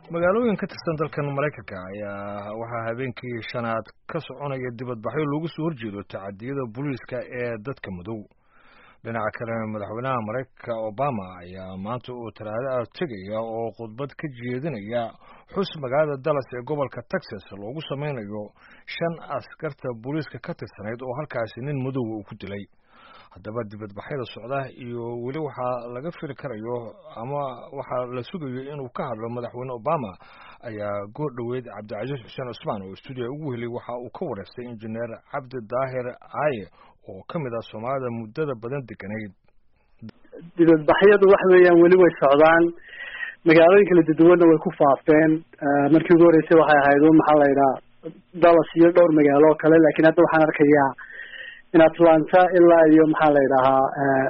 magaalooyin ka tirsan dalkan maraykanka ayaa waxaa habeenkii shanaad ka soconaya dibadbaxyo loogu soo horjeedo tacadiyada booliiska ee dadka madow dhinaca kalena madaxweynaha maraykanka obama ayaa maanta uu talaado ah tegaya oo khudbad ka jeedinaya xus magaalada dallas ee gobolka texas loogu sameynayo shan askarta booliiska ka tirsanayd oo halkaasi nin madowga uu ku dilay haddaba dibadbaxyada socda iyo weli waxaa laga fili karayo ama waxaa la sugayo inuu ka hadlo madaxweyne obama ayaa goor dhoweyd cabdicasiis xuseen cusmaan oo stuudiya ugu helay waxa uu ka wareystay injineer cabdi daahir caaye oo ka mid ah soomaalida muddada badan deganayd dibadbaxyadu waxa weeyaan weli way socdaan magaalooyin kala duduwanna way ku faafeen markii ugu horreysay waxay ahayd un maxaa la yidhaha dallas iyo dhowr magaalo oo kale laakiin hadda waxaan arkayaa in atlanta ilaa iyo maxaa la yidhahaa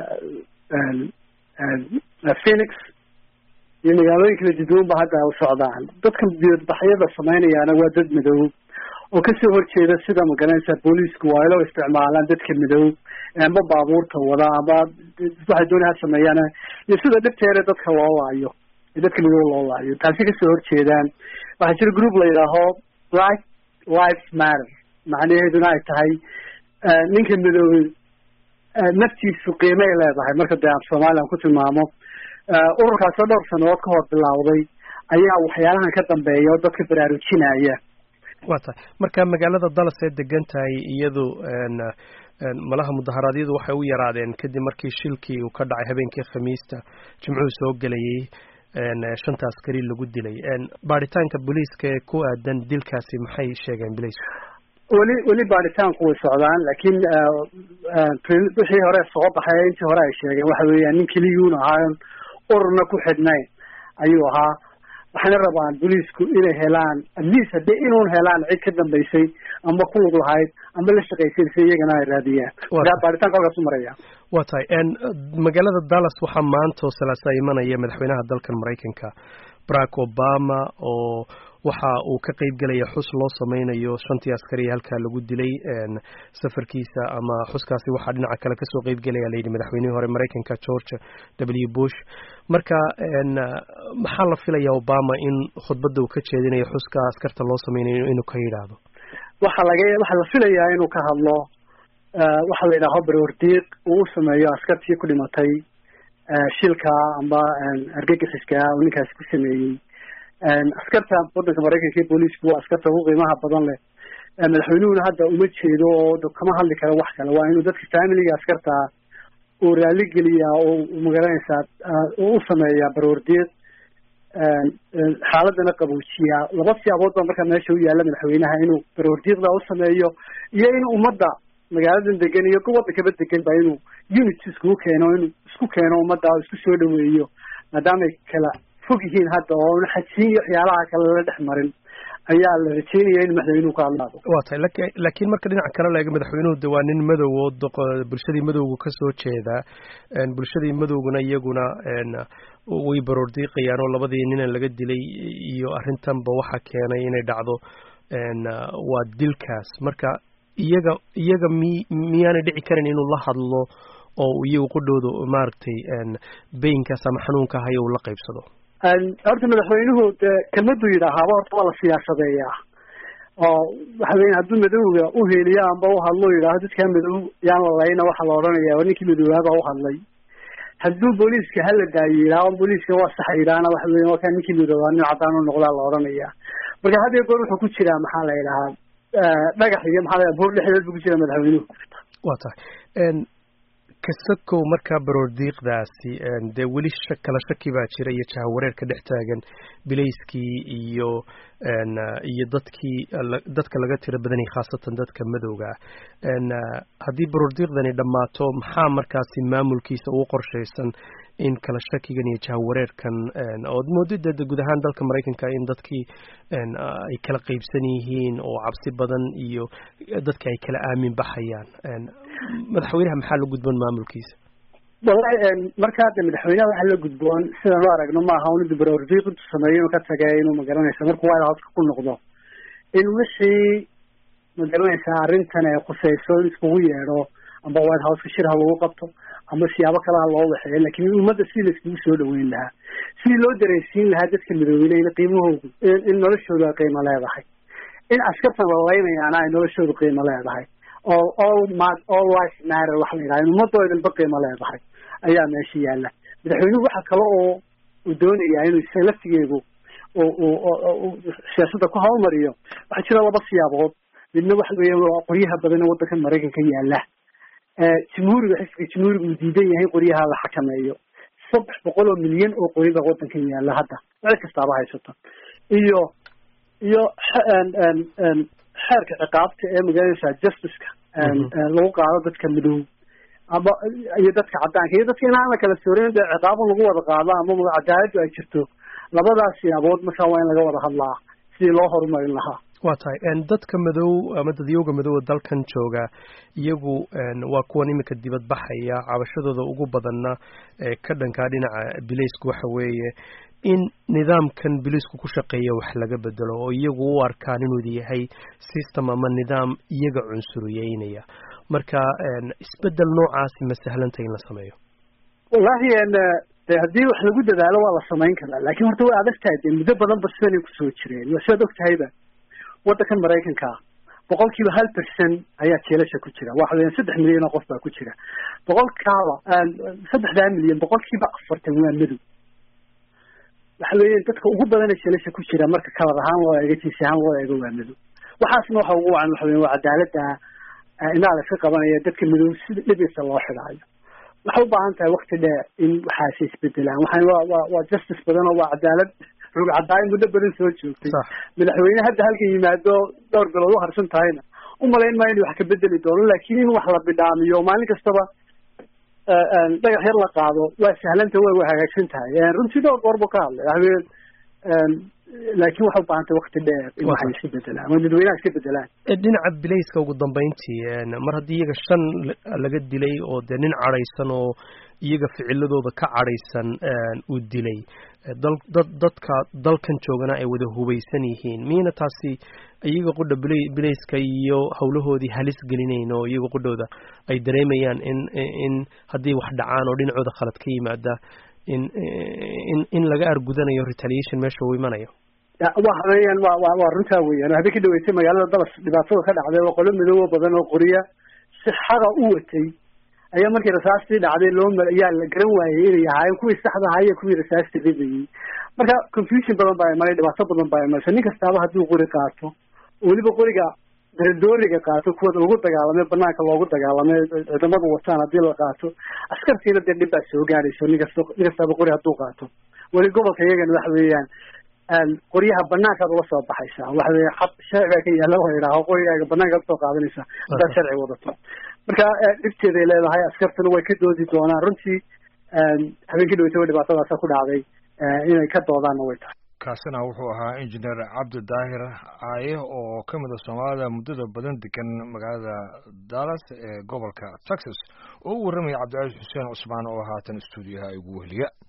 phoenix iyo magaalooyin kala duduwan ba hadda u socdaan dadka dibadbaxyada sameynayaana waa dad madow oo kasoo horjeeda sida magaranaysa booliisku waa ilo isticmaalaan dadka madow amba baabuurta wada amba waxay doonay ha sameeyaan iyo sida dhibteere dadka loo laayo dadka madow loo laayo taasi kasoo horjeedaan waxaa jira group la yidhaaho black lives matter macnaheeduna ay tahay ninka madoobey naftiisu qiimay leedahay marka dee af soomaaliya aan ku tilmaamo ururkaasoo dhowr sanadood ka hor bilowday ayaa waxyaalahan ka dambeeya oo dadka baraarujinaya wa tahay marka magaalada dallas ee degan tahay iyadu malaha mudaharaadyadu waxay u yaraadeen kadib markii shilkii uu ka dhacay habeenkii khamiista jimcuhu soo gelayay shanta askari lagu dilay baaritaanka booliiska ee ku aadan dilkaasi maxay sheegeen bilaysku weli weli baaritaanku way socdaan laakiin wixii hore soo baxay intii hore ay sheegeen waxa weeyaan nin keliyuun ahaa ururna ku xidhnayn ayuu ahaa waxayna rabaan booliisku inay helaan atleast haddii inuun helaan cid ka dambaysay amba ku lug lahayd amba la shaqaysaysay iyagana ay raadiyaan markaa baaritaanka halkaas u maraya wa tahay magaalada dallas waxaa maanta oo salaasa imanaya madaxweynaha dalkan maraykanka barack obama oo waxa uu ka qeyb gelaya xus loo sameynayo shantii askariya halkaa lagu dilay safarkiisa ama xuskaasi waxaa dhinaca kale kasoo qeyb gelaya layidhi madaxweynihii hore maraykanka george w bush marka maxaa la filaya obama in khudbadda uu ka jeedinayo xuska askarta loo sameynayo inuu ka yidhaahdo waxa laga waxaa la filayaa inuu ka hadlo waxa la yidhaaho baroordiiq uu u sameeyo askartii ku dhimatay shilka amba argagixiska uu ninkaasi ku sameeyey askarta wadanka maraykanka iyo booliisku waa askarta ugu qiimaha badan leh madaxweynuhuna hadda uma jeedo oo kama hadli karo wax kale waa inuu dadka familiga askarta uu raaligeliyaa oo magaranaysaa u sameeyaa baroordiiq xaaladana qaboojiyaa laba siyaabood baa markaa meesha u yaalla madaxweynaha inuu baroordiiqda u sameeyo iyo in ummadda magaaladan degan iyo wadankaba degan ba inuu unit iskugu keeno inuu isku keeno ummadda oo isku soo dhaweeyo maadaamay kala fog yihiin hadda oo xajiin iyo waxyaalaha kale la dhex marin ayaa la rajeynaya in madaxweynuhu ka hadlaado wa tahay laakiin marka dhinaca kale la eego madaxweynuhu de waa nin madow oo bulshadii madowga kasoo jeeda bulshadii madowguna iyaguna way baroordiiqayaan oo labadii ninan laga dilay iyo arrintanba waxa keenay inay dhacdo waa dilkaas marka iyaga iyaga mi miyaanay dhici karin inuu la hadlo oo iyagu qudhooda maaragtay baynkaas ama xanuunka hayo uu la qaybsado horta madaxweynuhu de kelmaduu yidhaahaaba horta waa la siyaasadeeyaa oo waxa weya hadduu madowga uheliyo amba uhadlo yidhaaho dadkaa madow yaan la layna waxaa la odhanaya waa ninkii madoobaaba uhadlay hadduu booliiska hala daayo yidhaaho booliiska waa sax yidhaahna waxa weya waa kaa ninkii madoobaa nin cadaan u noqdaa la odhanaya marka had iyo goor wuxuu ku jiraa maxaa la yidhahaa dhagax iyo maxaa la buur dhexdeed buu ku jiraa madaxweynuhu wa tahay kasakow markaa baroordiiqdaasi dee weli kala shaki baa jira iyo jahawareer ka dhex taagan bilayskii iyo iyo dadkii dadka laga tiro badanayay khaasatan dadka madowga ah haddii baroordiiqdani dhammaato maxaa markaasi maamulkiisa ugu qorshaysan in kala shakigan iyo jahawareerkan ood moodida de guud ahaan dalka maraykanka in dadkii ay kala qeybsan yihiin oo cabsi badan iyo dadki ay kala aamin baxayaan madaxweynaha maxaa la gudboon maamulkiisa wallahi markaa de madaxweynaha waxa la gudboon sidaan u aragno maaha un inuu baroordiiq intu sameeyo inuu ka tage inuu magaranaysa markuu white houseka ku noqdo in wixii magaranaysaa arrintan ay khuseyso in iskugu yeedho amba white houseka shir ha lagu qabto ama siyaabo kalaha loo waxeeyo laakiin ummadda si la iskugu soo dhaweyn lahaa sidii loo dareensiin lahaa dadka midoobeyna qiimahoodu in noloshoodu ay qiimo leedahay in askartan lalaynayaana ay noloshoodu qiimo leedahay oo all ma all life matter waxa la yidhaha in ummadoodanba qiimo leedahay ayaa meesha yaalla madaxweynuhu waxa kale oo uu doonayaa inuu isaga laftigeedu siyaasadda ku hawlmariyo waxaa jira laba siyaabood midna waxa weya waa qoryaha badan ee waddankan maraykanka yaalla jamhuuriga xisbiga jamhuuriga uu diidan yahay qoryaha la xakameeyo saddex boqol oo milyan oo qori baa waddankan yaalla hadda cid kastaaba haysato iyo iyo xeerka ciqaabta ee magaranaysaa justiceka lagu qaado dadka madow ama iyo dadka caddaanka iyo dadka inaan la kala soorin dee ciqaabo lagu wada qaado ama cadaaladdu ay jirto labadaas siyaabood markaa waa in laga wada hadlaa sidii loo horumarin lahaa waa tahay dadka madow ama dadyooga madowga dalkan jooga iyagu waa kuwan iminka dibad baxaya cabashadooda ugu badanna ee ka dhankaa dhinaca bilaysku waxa weeye in nidaamkan biliisku ku shaqeeya wax laga bedelo oo iyagu u arkaan inuu yahay system ama nidaam iyaga cunsuriyeynaya marka isbedel noocaasi ma sahlanta in la sameeyo wallahi de haddii wax lagu dadaalo waa la samayn karaa laakiin horta way adag tahay dee muddo badan ba sidanay kusoo jireen waa sidaad og tahayba waddankan maraykanka boqol kiiba hal percent ayaa jeelasha ku jira waxa weeyaan saddex milyan oo qof baa ku jira boqolkaaba saddexdaa milyan boqol kiiba afartan waa madow waxa weeyaan dadka ugu badana jeelasha ku jira marka kalar ahaan loo eego jiisi ahaan loo eego waa madow waxaasna waxa ugu wacan waxa weya waa cadaaladda inaa la iska qabanaya dadka madow sida dhibisa loo xidhaayo waxay u baahan tahay wakti dheer in waxaasi isbedelaan waxaan waa waa waa justice badan oo waa cadaalad rug cadaayo muddo badan soo joogtay madaxweyne hadda halkan yimaado dhowr bilood u harsan tahayna umalayn maayo in wax ka bedeli doono laakiin in wax la bidhaamiyo maalin kastaba dhagax yar la qaado waa sahlanta way way hagaagsan tahay runtii dhowr goor buu ka hadlay waxaweye laakiin waxay u baahan tahay wakti dheer in waxay iska bedelaan waa dadweynaha iska bedelaan dhinaca bilayska ugu dambeyntii mar haddii iyaga shan laga dilay oo dee nin cadhaysan oo iyaga ficiladooda ka cadhaysan uu dilay dal dad dadka dalkan joogana ay wada hubaysan yihiin miyayna taasi iyaga qudha bilay bilayska iyo howlahoodii halis gelinayn oo iyaga qudhooda ay dareemayaan in in haddii wax dhacaan oo dhinacooda khalad ka yimaada in in in laga argudanayo retaliation meesha uu imanayo waxa weeyaan wa wa waa runtaa weeyaan hadda ka dhaweysay magaalada dabas dhibaatada ka dhacday oo qolo midoobo badan oo qoriya si xaqa u watay ayaa markii rasaastii dhacday loo ma ayaa la garan waayey inay ahaayeen kuwii saxda ahaa iyo kuwii rasaasta ridayey marka confusion badan baa imanay dhibaato badan baa imanaysa nin kastaaba hadduu qori qaato weliba qoriga dooriga qaato kuwa lagu dagaalamay banaanka loogu dagaalamay ciidamadu wataan haddii la qaato askartiina dee dhib baa soo gaadhayso nin kasta nin kastaaba qori hadduu qaato weli gobolka iyagana waxa weeyaan qoryaha banaankaad ula soo baxaysaa waxa weya xad sharciga ka yaalla la yidhaaho qorigaaga banaankaad usoo qaadanaysaa haddaad sharci wadato marka dhibteeday leedahay askartuna way ka doodi doonaan runtii habeenkii dhaweytaba dhibaatadaasa ku dhacday inay ka doodaanna way tahay kaasina wuxuu ahaa injineer cabdi daahir aaye oo ka mid a soomaalida muddada badan degan magaalada dallas ee gobolka texas oo u warramaya cabdicaiis xuseen cusmaan oo haatan stuudiyaha igu weheliya